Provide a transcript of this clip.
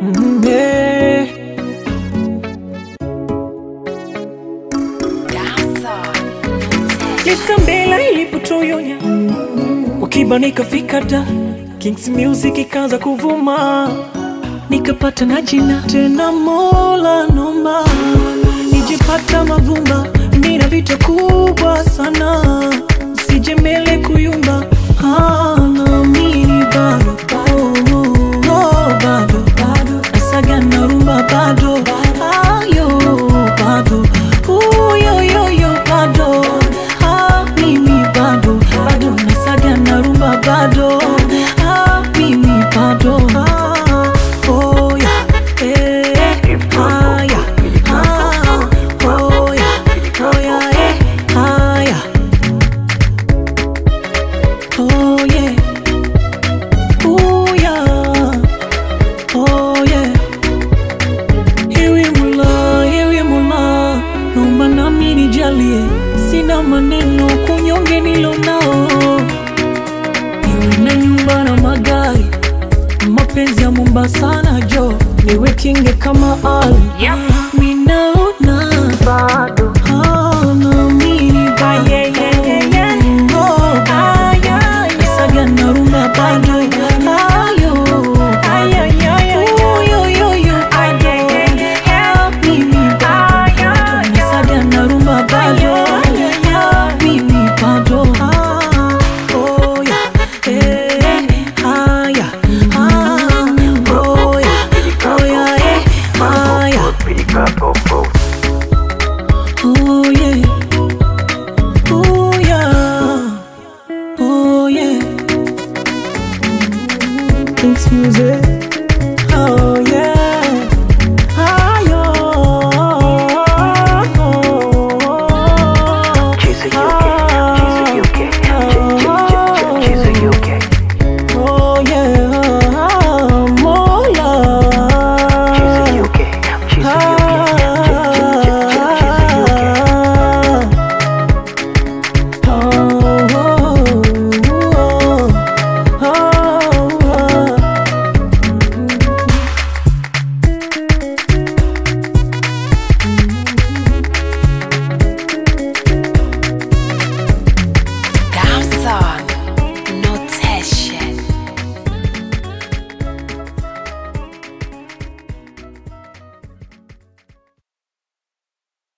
Mm, yeah. Lisa Mbela ilipotoyonya wakiba nikafika da Kings Music ikaanza kuvuma nikapata na jina tena, Mola nomba nijipata mavumba, nina vita kubwa sana, sije mbele kuyumba Ah, naamini bado oh, oh, oh, bado nasaga na rumba bado ayo bado uyoyoyo bado ah, mimi bado bado nasaga na rumba bado ah, mimi bado ah, oh, yeah, eh, ah, yeah, ah, oh, yeah, oh, yeah, eh, ah, yeah. Oh yeah, oh yeah, oh yeah. Ewe Mola, ewe Mola, naomba nami nijalie, sina maneno kunyonge nilo nao, niwe na nyumba na magari, mapenzi ya Mombasa na jo, niwe kinge kama Ali, minaona bado naamini bado Oh, Nasaga na rumba bado ayo uyoyoyo bado Ah, mimi bado nasaga na rumba bado Ah, mimi bado Ah, oh, yeah. Eh, ah, yeah. Ah, oh, yeah. Oh, yeah, eh, ah, yeah. Oh yeah, oh yeah, oh yeah. Kings music.